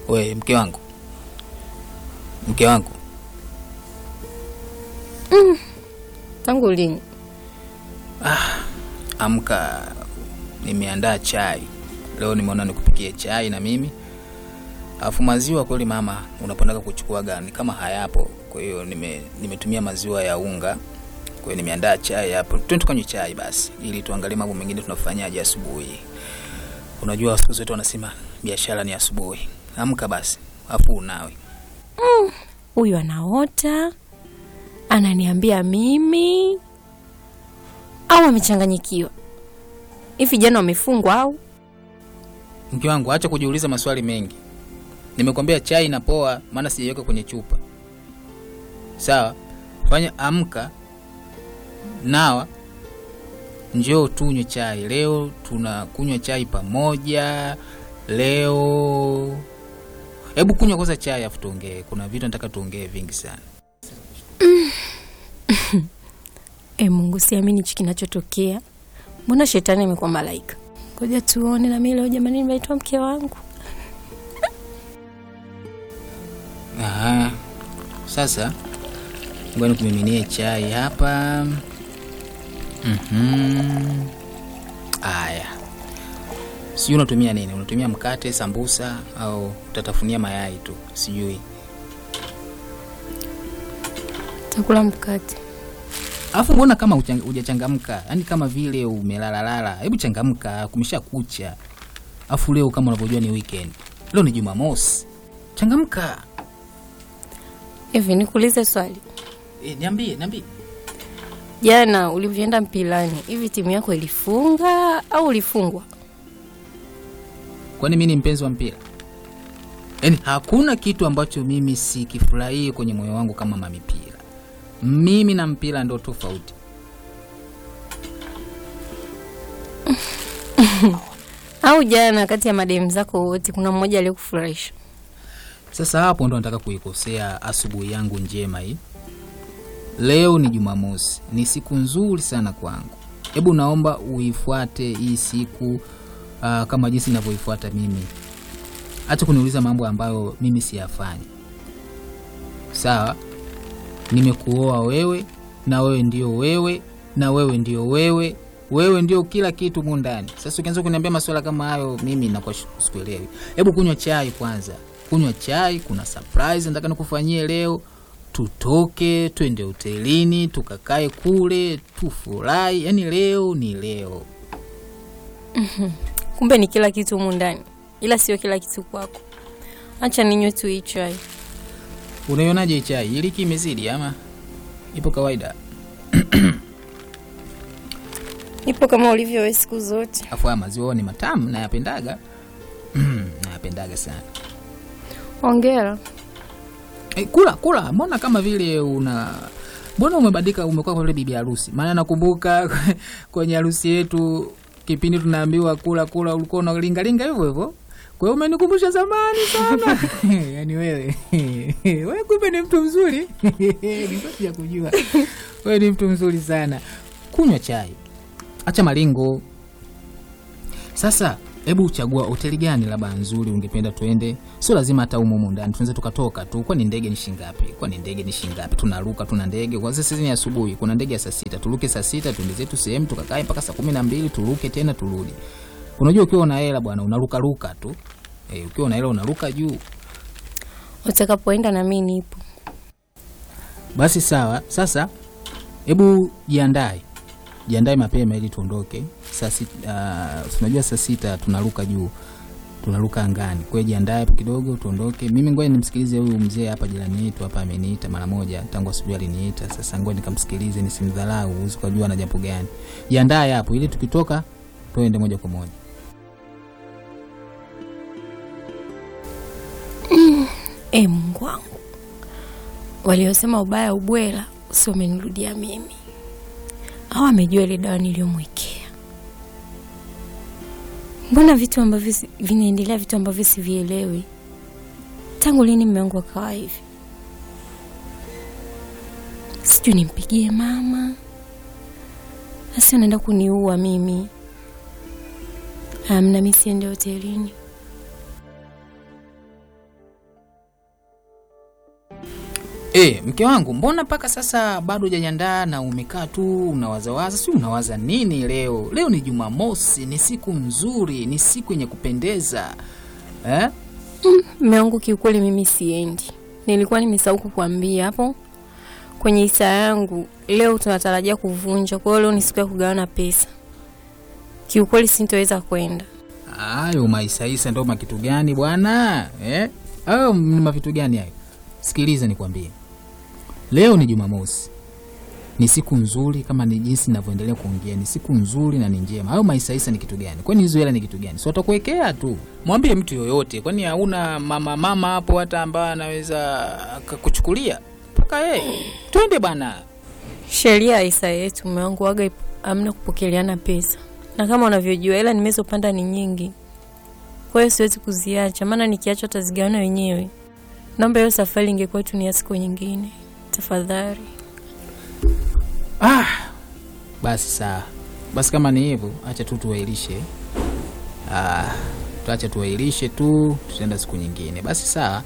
We mke wangu, mke wangu, Tangu lini? amka, nimeandaa chai leo. Nimeona nikupikie chai na mimi, alafu maziwa kweli mama unapendaga kuchukua gani kama hayapo. Kwa hiyo nime, nimetumia maziwa ya unga. Kwa hiyo nimeandaa chai hapo, twende tukanywe chai basi, ili tuangalie mambo mengine tunafanyaje asubuhi. Unajua siku zote wanasema biashara ni asubuhi. Amka basi, alafu unawe Huyu anaota ananiambia mimi, au amechanganyikiwa? Hivi jana wamefungwa au? Mke wangu, acha kujiuliza maswali mengi. Nimekwambia chai inapoa, maana sijaiweka kwenye chupa. Sawa, fanya amka, nawa, njoo tunywe chai leo. Tunakunywa chai pamoja leo. Hebu kunywa kwanza chai afu tuongee. Kuna vitu nataka tuongee vingi sana. E Mungu, siamini hichi kinachotokea. Mbona shetani amekuwa malaika? Ngoja tuone na mimi leo jamani, nimeitwa mke wangu. Aha. Sasa ngoja nikumiminie chai hapa. Mhm. Aya. Sijui unatumia nini? Unatumia mkate, sambusa au utatafunia mayai tu? Sijui. Takula mkate. Alafu mbona kama huchang- hujachangamka? Yaani kama vile umelalalala. Hebu changamka, kumesha kucha. Alafu leo kama unavyojua ni weekend. Leo ni Jumamosi. Changamka. Hivi nikuulize swali, E, niambie, niambie. jana ulivyoenda mpilani, hivi timu yako ilifunga au ulifungwa? Kwani mimi ni mpenzi wa mpira? Yaani hakuna kitu ambacho mimi sikifurahii kwenye moyo wangu kama mamipira. Mimi na mpira ndo tofauti. Au jana kati ya mademu zako wote kuna mmoja aliyekufurahisha? Sasa hapo ndo nataka kuikosea asubuhi yangu njema hii. Leo ni Jumamosi, ni siku nzuri sana kwangu. Hebu naomba uifuate hii siku uh, kama jinsi ninavyoifuata mimi. Acha kuniuliza mambo ambayo mimi siyafanyi. Sawa, nimekuoa wewe na wewe ndio wewe na wewe ndio wewe, wewe ndio kila kitu mu ndani. Sasa ukianza kuniambia masuala kama hayo, mimi nakuwa shi- sikuelewi. Hebu kunywa chai kwanza, kunywa chai. Kuna surprise nataka nikufanyie leo. Tutoke twende hotelini tukakae kule tufurahi. Yani leo ni leo. Kumbe ni kila kitu humu ndani, ila sio kila kitu kwako. Acha ninywe tu hii chai. Unaionaje hii chai? Iliki imezidi ama ipo kawaida? Ipo kama ulivyo wewe siku zote. Afu haya maziwa ni matamu, nayapendaga nayapendaga sana. Hongera. E, kula kula, mbona kama vile una mbona umebadilika, umekuwa kama vile bibi harusi? Maana nakumbuka kwenye harusi yetu kipindi tunaambiwa kula kula, ulikuwa unalingalinga hivyo hivyo. Kwa hiyo umenikumbusha zamani sana yaani wewe wewe kumbe ni mtu mzuri nilikuwa sija kujua wewe ni mtu mzuri sana. Kunywa chai, acha malingo. Sasa hebu uchagua hoteli gani labda nzuri ungependa tuende. Sio lazima hata humo humo ndani, tunaweza tukatoka tu. Kwani ndege ni shingapi? Kwani ndege ni shingapi? Tunaruka, tuna ndege kwa sasa. Ni asubuhi, kuna ndege ya saa sita. Turuke saa sita, tuende zetu sehemu tukakae mpaka saa kumi na mbili turuke tena turudi. Unajua, ukiwa una hela bwana, unaruka ruka tu eh, ukiwa una hela unaruka juu. Utakapoenda na mimi nipo. Basi sawa. Sasa hebu jiandae, jiandae mapema ili tuondoke saa sita. Uh, tunajua saa sita tunaruka juu, tunaruka angani. Kwa hiyo jiandae hapo kidogo tuondoke. Mimi ngoja nimsikilize huyu mzee hapa, jirani yetu hapa, ameniita mara moja tangu asubuhi aliniita. Sasa ngoja nikamsikilize, nisimdharau, huwezi kujua na jambo gani. Jiandae hapo ili tukitoka tuende moja kwa moja. E Mungu wangu, waliosema ubaya ubwela sio wamenirudia mimi, au amejua ile dawa niliyomwekea? Mbona vitu ambavyo si- vinaendelea, vitu ambavyo sivielewi? Tangu lini mume wangu akawa hivi? Sijui nimpigie mama, asi anaenda kuniua mimi. Amna, mi siende hotelini. E, mke wangu, mbona mpaka sasa bado hujajiandaa na umekaa tu unawazawaza? Si unawaza nini leo? Leo ni Jumamosi, ni siku nzuri, ni siku yenye kupendeza eh? Mume wangu, kiukweli mimi siendi. Nilikuwa nimesahau kukuambia hapo kwenye hisa yangu, leo tunatarajia kuvunja. Kwa hiyo leo ni siku ya kugawana pesa. Kiukweli sintoweza kwenda. Hayo maisaisa ndo makitu gani bwana eh? Hayo ni mavitu gani hayo? Sikiliza nikwambie, leo ni Jumamosi, ni siku nzuri, kama ni jinsi ninavyoendelea kuongea, ni siku nzuri na ni njema. Hayo maisaisa ni kitu gani? Kwani hizo hela ni kitu gani? Si watakuwekea tu, mwambie mtu yoyote. Kwani hauna mama mama hapo hata ambaye anaweza akakuchukulia mpaka yeye? Twende bwana. Sheria ya hisa yetu, mume wangu, waga amna kupokeleana pesa, na kama unavyojua hela nimezopanda ni nyingi, kwa hiyo siwezi kuziacha, maana nikiacha watazigawana wenyewe. Naomba hiyo safari ingekuwa tu ni ya siku nyingine, tafadhali. Ah, basi sawa. Basi kama ni hivyo, acha tu tuwailishe. Ah, tuache tuwailishe tu, tutaenda siku nyingine. Basi sawa.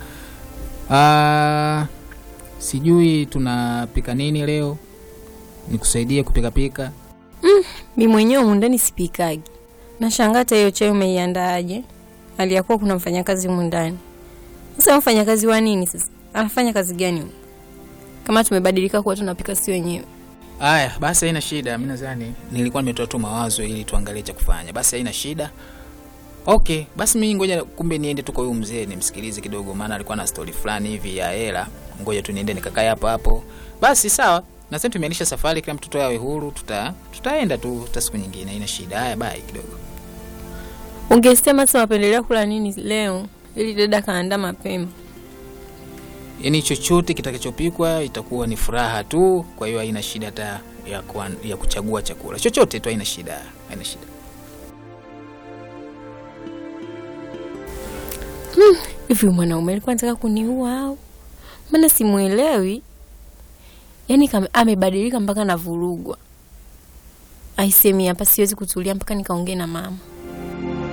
Ah, sijui tunapika nini leo, nikusaidie kupika pika. Mi mwenyewe humu ndani sipikagi. Nashangaa hata hiyo chai umeiandaaje? Aliyakuwa kuna mfanyakazi humu ndani. Sasa mfanyakazi wa nini sasa? Anafanya kazi gani humu? Kama tumebadilika kuwa tunapika si wenyewe. Aya, basi haina shida. Mimi nadhani nilikuwa nimetoa tu mawazo ili tuangalie cha kufanya. Basi haina shida. Okay, basi mimi ngoja kumbe niende tu kwa huyu mzee nimsikilize kidogo, maana alikuwa na story fulani hivi ya hela. Ngoja tu niende nikakae hapo hapo. Basi sawa. Na sasa tumeanisha safari, kila mtoto awe huru, tuta tutaenda tu hata siku nyingine, haina shida. Haya, bye kidogo. Ungesema sasa wapendelea kula nini leo ili dada kaandaa mapema. Yaani chochote kitakachopikwa itakuwa ni furaha tu, kwa hiyo haina shida hata ya, kuan, ya kuchagua chakula chochote tu, haina shida, haina shida. Hivi mwanaume alikuwa anataka kuniua au? Maana simuelewi. Yaani kama amebadilika mpaka navurugwa. Aisemi hapa siwezi kutulia mpaka nikaongee na mama.